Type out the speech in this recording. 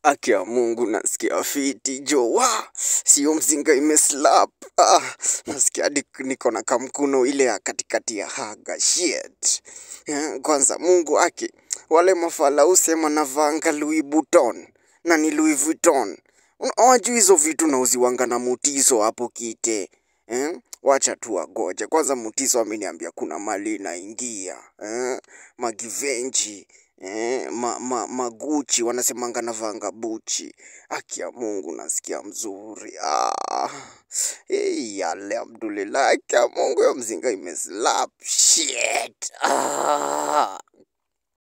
Aki ya Mungu nasikia fiti jo, wa sio mzinga imeslap. Ah, nasikia hadi niko na kamkuno ile ya katikati ya haga shit. Eh, Kwanza Mungu aki wale mafala usema navanga Louis Vuitton na ni Louis Vuitton. Una- Hawajui hizo vitu nauziwanga na mutiso hapo kite eh? Wacha tu wagoje kwanza. Mutiso ameniambia kuna mali inaingia eh? Magivenji eh? ma, ma, maguchi wanasemanga navanga buchi. Haki ya Mungu nasikia mzuri ah. Hey, alhamdulillah, haki ya Mungu yo mzinga imeslap shit ah.